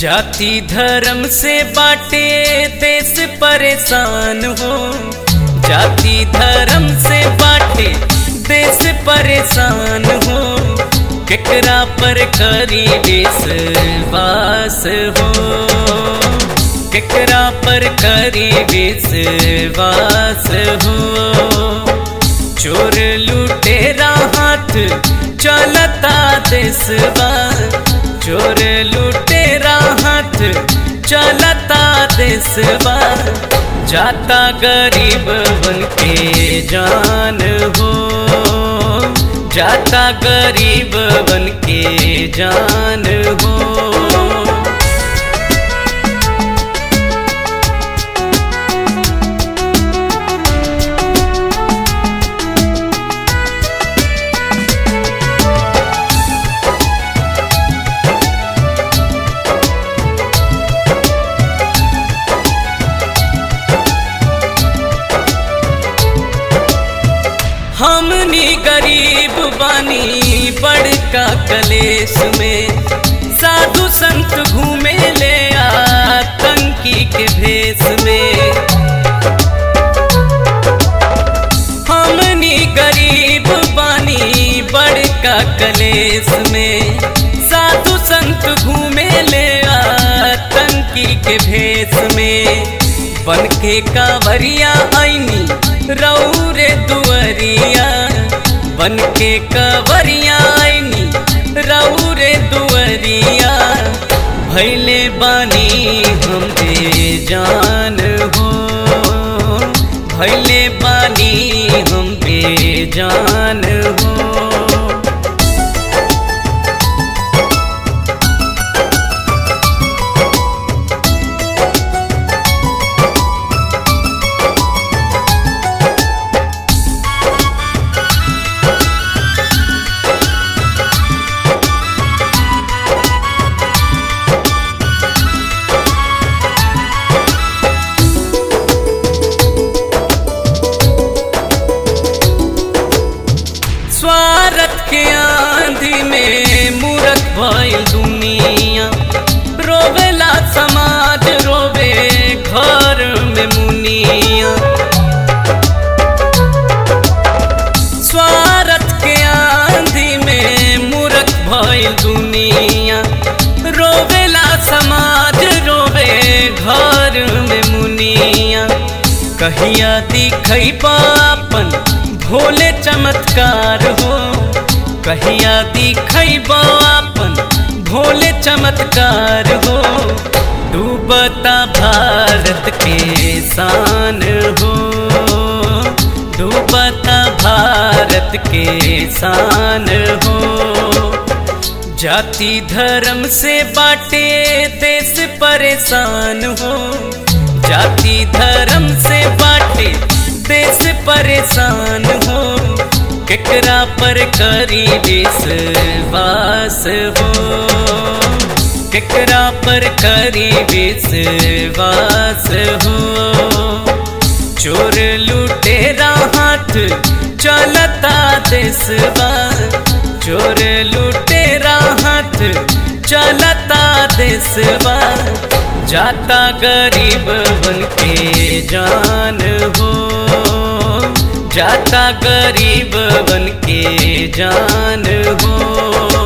जाति धर्म से बाटे देश परेशान हो जाति धर्म से बाटे देश परेशान हो केकरा पर करी विश्वास हो केकरा पर करी विश्वास हो चोर लुटेरा हाथ चलता देशवा चोर लुटेरा हाथ चलता देशवा जाता गरीब बन के जान हो जाता गरीब बन के जान हो हमनी गरीब बानी बड़का कलेश में साधु संत घूमे ले आतंकी के भेष में हमनी गरीब बानी बड़का कलेश में साधु संत घूमे ले आतंकी के भेष में बन के कांवरिया आईनी रौरे दुअरिया बन के कवरिया आईनी रौरे दुअरिया भैले बानी हम बेजान हो भैले बानी हम बेजान हो स्वार्थ के आंधी में मूरत भइल दुनिया रोवेला समाज रोवे घर में मुनिया स्वार्थ के आंधी में मूरत भइल दुनिया रोवेला समाज रोवे घर में मुनिया कहिया दिखई पापन भोले चमत्कार हो कहिया दिखई बापन भोले चमत्कार हो डूबता भारत के शान हो डूबता भारत के शान हो जाति धर्म से बाटे देश परेशान हो जाति धर्म से बाटे देश परेशान हो केकरा पर करी विश्वास हो केकरा पर करी विश्वास हो चोर लुटेरा हाथ चलता देशवा चोर लुटेरा हाथ चलता देशवा जाता गरीब बन के जान हो जाता गरीब बन के जान हो